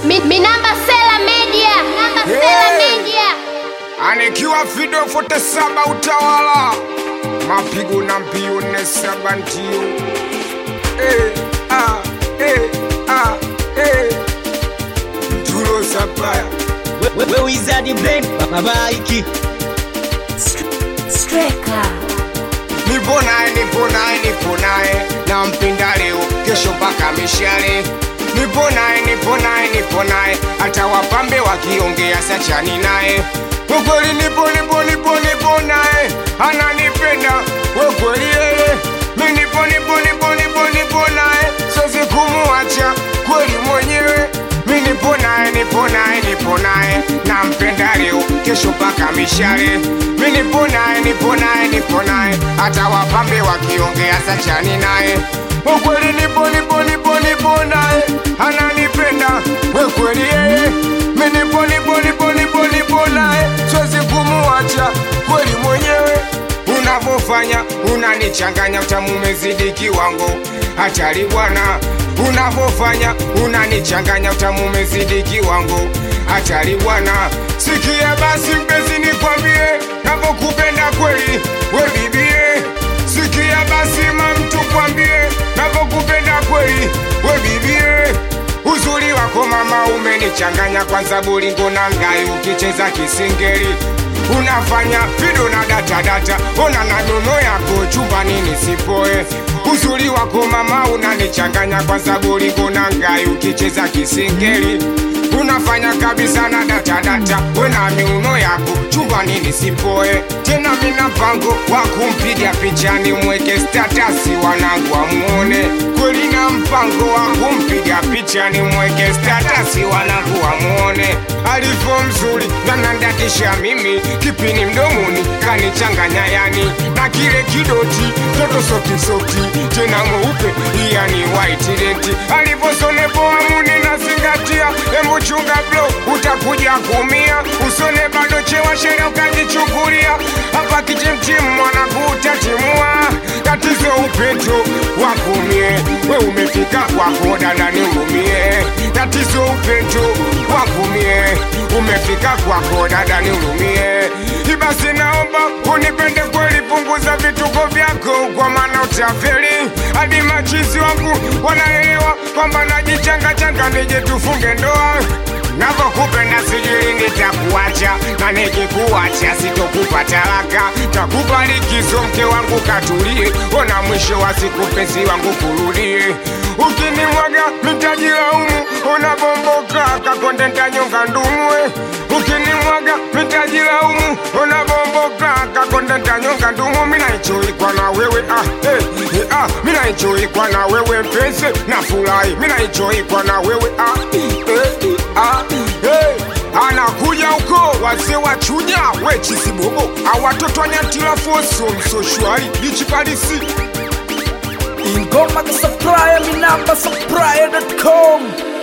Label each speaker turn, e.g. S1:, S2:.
S1: Mi, mi namba Sela Media, namba Sela
S2: Yeah.
S1: Media.
S2: anikiwa Fido 47 utawala mapigo na mbio ne saba ndio eh, ah, eh, ah, eh. Tulo sapaya
S3: We- we wizard brain baba iki
S2: nipo naye nipo naye nipo naye nampinda leo kesho mpaka mishale nipo naye nipo naye nipo naye hata wapambe wakiongea sachani naye ukweli nipo nipo nipo nipo naye ananipenda wekweli yeye mi nipo nipo nipo nipo nipo naye sozi kumuacha kweli mwenyewe mi nipo naye nipo naye nipo naye nampenda leo kesho mpaka mishale mi nipo naye nipo naye nipo naye hata wapambe wakiongea sachani naye ukweli nipo nipo nipo nipo naye ananipenda wekweli yeye mi nipo nipo nipo nipo nipo naye siwezi kumuacha kweli mwenyewe unavyofanya unanichanganya utamu umezidi kiwango hatari bwana unavyofanya unanichanganya utamu umezidi kiwango hatari bwana sikia basi mpenzi nikwambie navyokupenda kweli we bibie sikia basi mamtu kwambie navyokupenda kweli we bibie uzuri wako mama umenichanganya kwanza bulingo na ngai ukicheza kisingeli unafanya fido na datadata ona na nono yako chumbani nisipoe uzuri wako mama unanichanganya kwanza bulingo na ngai ukicheza kisingeli unafanya kabisa na datadata wena miuno yako chumbani nisipoe tena mina mpango wa kumpiga pichani mweke statasi wanangu wamuone kweli na mpango wa kumpiga pichani mweke statasi wanangu wamuone alivyo mzuri nanandakisha mimi kipini mdomoni kanichanganya yani na kile kidoti toto sotisoti tena mweupe yani white denti alivyosonepoa muni nazingatia embuchunga blo utakuja kumia usone bado chewa sheria ukajichukulia hapa kichimchim mwanangu utatimua tatizo upeto wakumie we umefika kwako dada nihurumie tatizo upeto wakumie umefika kwako dada nihurumie ibasi naomba unipende kweli punguza vituko vyako kwa maana utafeli hadi machizi wangu wanaelewa kwamba najichangachanga nije tufunge ndoa navyokupenda sijui nitakuacha na nikikuacha sitokupa talaka takupa likizo mke wangu katulie ona mwisho wa siku penzi wangu kurudie ukinimwaga mitajilaumu unabomboka kakonde ntanyonga ndumwe ukinimwaga mitajilaumu unabomboka kakonde ntanyonga ndumu minaichoikwa na wewe ah, eh, eh, ah, minaichoikwa na wewe mpenzi na furahi minaichoikwa na wewe ah, eh, eh, ah, eh. anakuja huko wazee wachunya wechisibobo awatoto anyatila foso msoshwari lichikalisi
S4: ingoma za supplier mi namba supplier.com